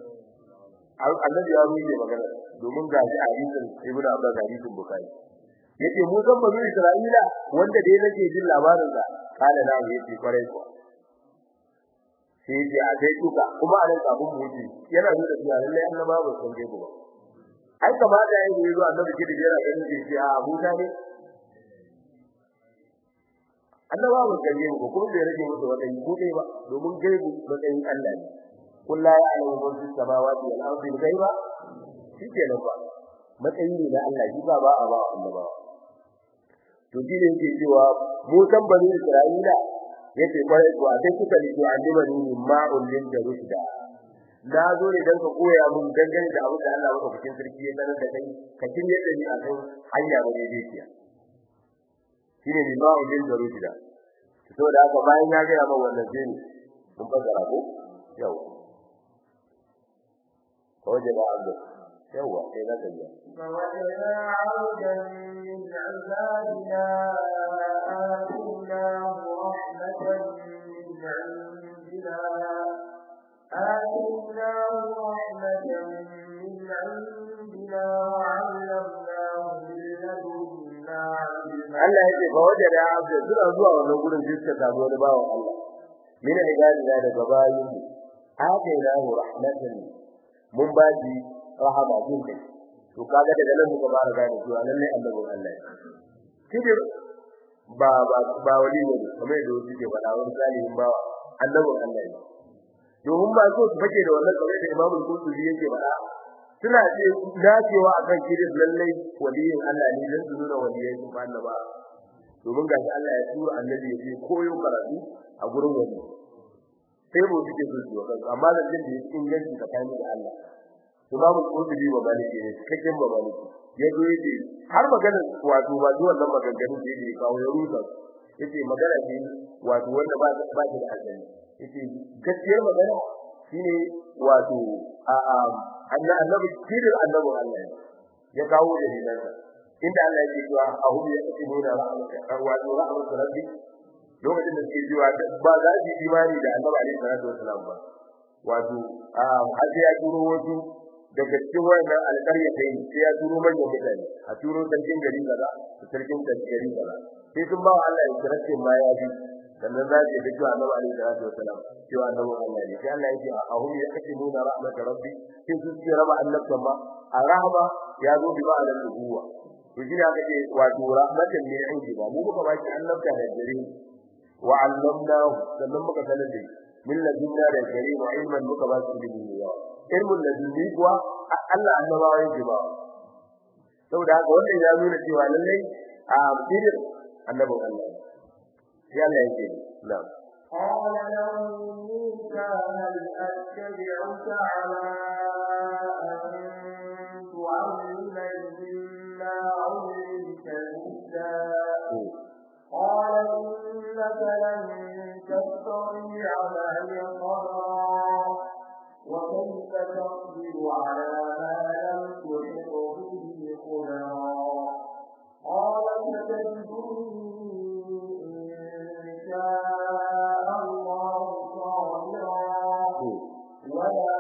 A: annabi ya wuce magana domin ga shi hadisin ibnu abbas hadisin bukhari yace musan bani isra'ila wanda dai nake jin labarin sa kana na yace kwarai ko sai yace a dai duka kuma a nan kafin mu wuce yana nuna cewa lallai annaba ba san dai ba ai kamata yayi ne zuwa annabi kidi yana ganin da shi a Abuja ne annaba ba gaje ko kuma bai rage musu wadai ko dai ba domin gaibu matsayin Allah ne kullu ya alamu man fi samawati wal ardi ghaiba shikenan ba matsayi ne na Allah shi ba ba a ba annaba to shi ne yake cewa mu san bani Isra'ila yace kwarai ko a sai kuka rike annaba ne ma'ul lin da rushda na zo ne dan ka koya mun dangane da abin da Allah maka cikin sarki ya sanar da kai ka kin yadda ni a kan hanya ba ne dai kiya shine ni ba udin da rushida to da haka bayan ya ga ba wannan sai ne mun fara ko yau ko je ba abdu yawa sai na tafiya
B: فوجدا عبدا من عبادنا آتيناه رحمة من عندنا آتيناه رحمة من عندنا وعلمناه من لدنا علما
A: Allah yake fa wajada abdu suna zuwa wannan gurin jiska ta wani bawan Allah min ibadina daga bayin atainahu rahmatan mun ba shi rahama din kai to kaga daga nan muka fara gane cewa lalle annabin Allah kidir ba ba ba wali ne kamar da wasu ke faɗa wani salihin bawa annabin Allah ne domin ba so su fake da wannan kamar da Imam Al-Qurtubi yake faɗa suna ce dacewa akan kidir lalle waliyin Allah ne dan su nuna waliyai su fara ba domin gashi Allah ya tura annabi ya je koyo karatu a gurin wani sai mu suke so su kansu amma da jin da yake inganci tsakanin da Allah Imam Qurtubi ba maliki ne cikakken ba maliki ya zo yace har magana wato ba zuwan nan maganganun da yake kawo ya rusa yace magana ce wato wanda ba ba ta da asali yace gaskiyar magana shine wato a a annabi kirin annabi Allah ya kawo da dinan inda Allah yake cewa ahu ya kace nuna rahmatu wato rahmatu rabbi lokacin da suke cewa ba za su yi imani da annabi alaihi salatu wasalam ba wato a har sai ya turo wasu daga cikin wannan alƙarya ta yi sai ya turo manyan mutane a turo sarkin gari kaza da sarkin gari kaza sai sun ba wa Allah ya kira ce ma ya bi sannan za su yi cewa annabi alaihi salatu wasalam cewa annabi Allah ne sai Allah ya ce a hum ya kace nuna rahmat rabbi sai su ce raba annabtan ma a rahama ya zo bi ma'anar nubuwa to shi ne aka ce wato rahmatan ne in ba mu muka ba shi annabta da gare wa allamnahu sannan muka sanar da min ladunna da gare wa ilman muka ba shi ilimi yawa ilmun ladunni kuwa Allah annabawa yake ba saboda haka wannan ya nuna cewa lallai a bidir annabin Allah ya Allah yake na'am
B: قال له موسى هل أتبعك على أن تعلمني مما علمت رشدا قال إنك لن تستطيع معي صبرا وكيف تصبر على ما لم تحط به خبرا قال ستجدني إن شاء الله صابرا ولا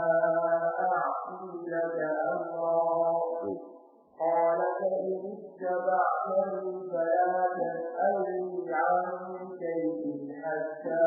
B: أعصي لك أمرا قال فإن اتبعتني فلا تسألني عن شيء حتى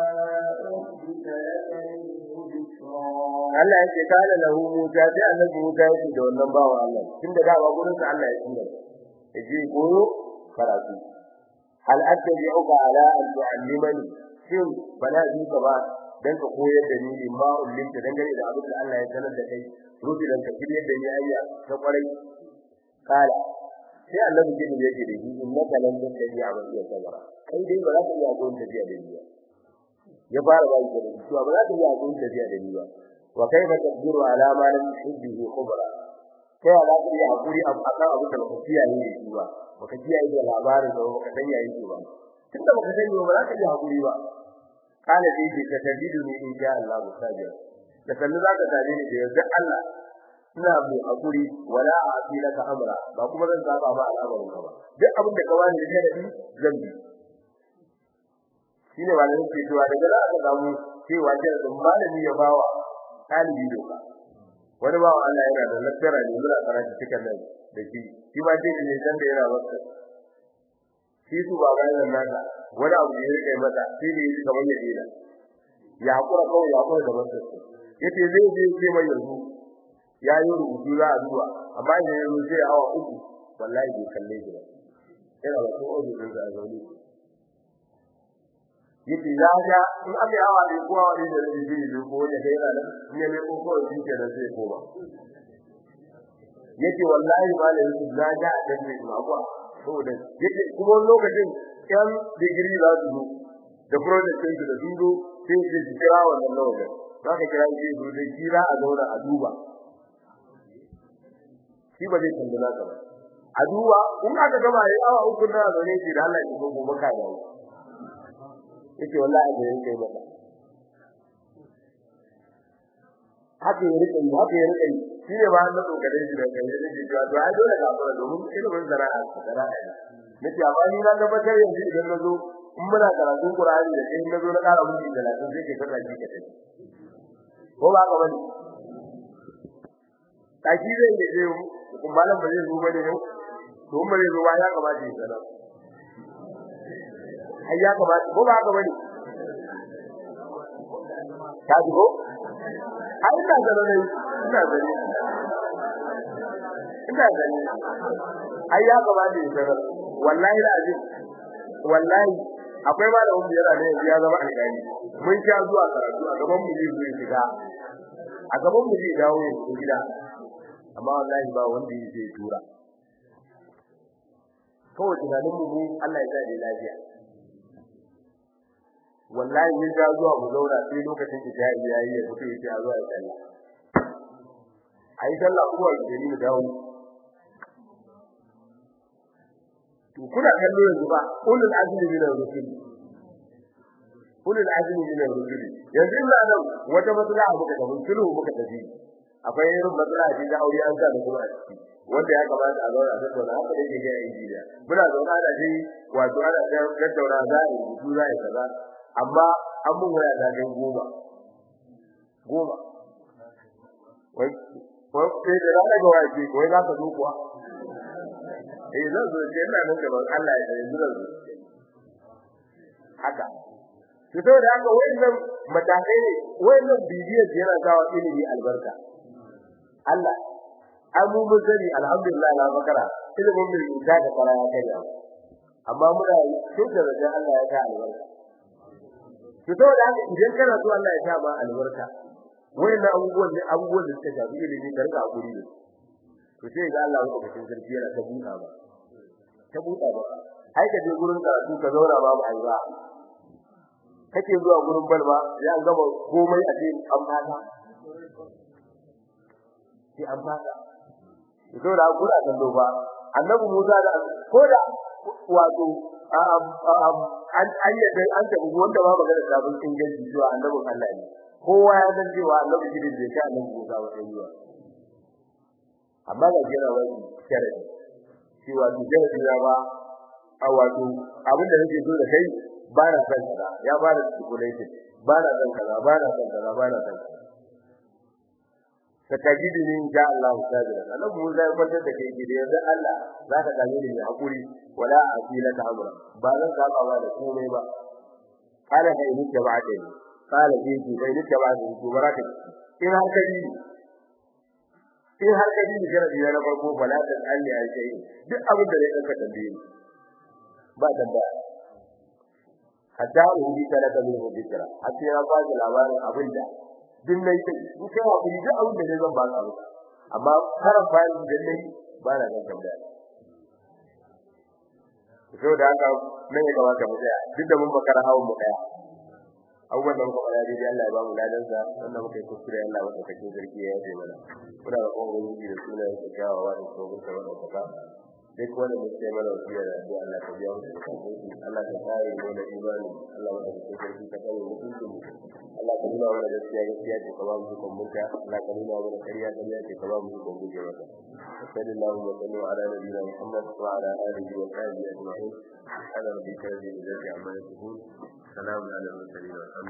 B: أحدث لك منه ذكرا
A: Allah ya ce kana lahu Musa sai annabi Musa ya ce da wannan bawa Allah tunda da ba gurin sa Allah ya tsira yaje koyo karatu hal attabi'uka ala an tu'allimani shin bana ji ka ba dan ka koyar da ni ma ullinta dangane da abin da Allah ya sanar da kai rubi dan ka kire da ni ayya ta kwarai kala sai annabi gidi yake da shi innaka lan tattabi'a ma iya sabara kai dai ba za ka iya gon tafiya da ni ba ya fara ba shi da cewa ba za ka iya gon tafiya da ni ba wa kaifa tadbiru ala ma lam tuhibbu khubra kai ala ka yi hakuri akan abin da baka kiyaye ne shi ba baka kiyaye da labarin da baka san yayin shi ba tunda baka sani ba za ka yi hakuri ba kana dai ke ka tabidu ne in sha Allah musajir da kallu za ka tare ni da yarda Allah ina mai hakuri wala a'ti laka amra ba kuma zan saba ma al'amarin ka ba duk abin da ka wani da sharadi zan bi shine malamin ke cewa daga za ka samu cewa jarin malami ya bawa talibi doka wani bawa Allah yana da lafiya ne muna karatu cikin nan da shi shi ba ce ne dan da yana wasa shi su ba ga nan naka wani abu da ya rike mata shi ne shi kamar ya dena ya hakura kawai ya hakura da masa yace zai je ce mai yanzu ya yi rubutu za a duba amma idan ya zo sai awa uku wallahi bai kalle shi ba yana da ko ojo din da zauni yace ya ga in aka yawa ne ko awa ne da zai je ko ya kai nan in ya ne ko ko shi ke da zai koma yace wallahi malam Yusuf na ga da ne ma kwa saboda yace kuma lokacin yan digiri za su zo da project din da sun zo sai su kira wannan lokacin zaka kira shi zo da kira a zauna a duba shi ba zai tambaya ka ba a duba in aka gama yayi awa uku na zaune shi da Allah ya gogo maka da yake wallahi da yake maka haka ya rike haka ya rike shi ne ba na dokare shi da kai ne cewa to ai dole ka fara domin ilimin sana'a sana'a ne nace amma ni na tabbatar yanzu idan na zo in muna karatun Qur'ani da kai na zo na ƙara mutum 30 sai ke kada shi ka tafi ko ba ka bane kaji zai ne zai malam ba zai zo bane yau to mun zai zo ba ya kamata ya sanar ai ya kamata ko ba ka bane ka ji ko ai ina da ne ina da ne ina da ne ai ya kamata ya sanar wallahi da azin wallahi akwai malamin da yana da yanzu ya zama alƙali mun sha zuwa karatu a gaban mu zai zo shiga a gaban mu zai dawo ya gida amma wallahi ba wanda yake tura kawai tunanin mu Allah ya sa lafiya wallahi mun ga zuwa mu zauna sai lokacin isha'i yayi ya fito yake a zuwa sallah ayi sallah kuma da ni dawo to kuna kallo yanzu ba ulul azmi min ar-rusul ulul azmi min ar-rusul yanzu ina nan wata matsala muka da sulhu muka tafi akwai irin matsala ce da aure an sa da kuma a ciki wanda ya kamata a zauna da tsona haka da ke ga injiniya muna zauna da shi wato ana tattauna za a yi rubutu za a yi kaza amma an mun waya da gan goma goma wai wai sai da rana ga waje wai za ka zo kuwa eh zan zo ce ina nan gaban Allah ya yanzu zan zo haka to saboda haka wayannan matakai ne wayannan bibiyar yana sawa ilimi albarka Allah an mu mun sani alhamdulillah na bakara ilimin mai musa da fara ya kai amma muna shi da rajin Allah ya sa albarka to saboda haka idan kana so Allah ya sa ma albarka wayannan abubuwan ne abubuwan da suka shafi ilimi da rika hakuri ne to sai ga Allah ya cikin sarki yana ta buɗa ba ta buɗa ba ai ka je gurin karatu ka zauna ba ba ai ba kake zuwa gurin balba ya gama komai a cikin an fata sai an fata to da kura kan doba annabi Musa da koda wato an ayyade an tabi wanda ba magana da bin inganci zuwa annabi Allah ne kowa ya san cewa annabi shi ne ka annabi Musa wa ayyuwa amma ga jira wani sharadi cewa duk da ba a wato abin da nake so da kai ba na san kaza ya ba da stipulation ba na san kaza ba na san kaza ba na san kaza sakajidu ne ja Allah sabira annabi Musa ya kwantar da kai gidi yanzu Allah za ka gane ni hakuri wala asila ta amra ba zan saba ba da komai ba kana kai ni da ba dai kana ji ji kai ni da ba dai to baraka in har kai in har kai ni gara biya na farko bala da Allah ya ce duk abin da zai dauka tambaye ba tambaya hatta ubi talaka min hudikra hatta ya ba da labarin abin da din nayi ta in kai wa kuri duk abin da zan ba ka amma karan bayan da nayi ba na ga tambaya so da haka nan ya kamata mu tsaya duk da mun makara hawan mu daya abubuwan da muka fara dai Allah ya ba mu ladan sa wannan muka yi kuskure Allah wanda kake zargi ya yi mana muna da kowa wani da sunan sa kyawawa da tsohon sa wannan kaka duk wanda mun sai mana wasiya da addu'a Allah ta biya mu Allah ta kare mu da imani Allah wanda kake zargi ka kare mu Allah ka nuna mana gaskiya gaskiya ce ka ba mu hukun muka Allah ka nuna mana ƙarya ƙarya ce ka ba mu hukun guje mata sallallahu alaihi wa sallam ala nabiyina Muhammad wa ala alihi wa sahbihi ajma'in ala rabbika rabbil izzati amma yasifun salamun ala al mursalin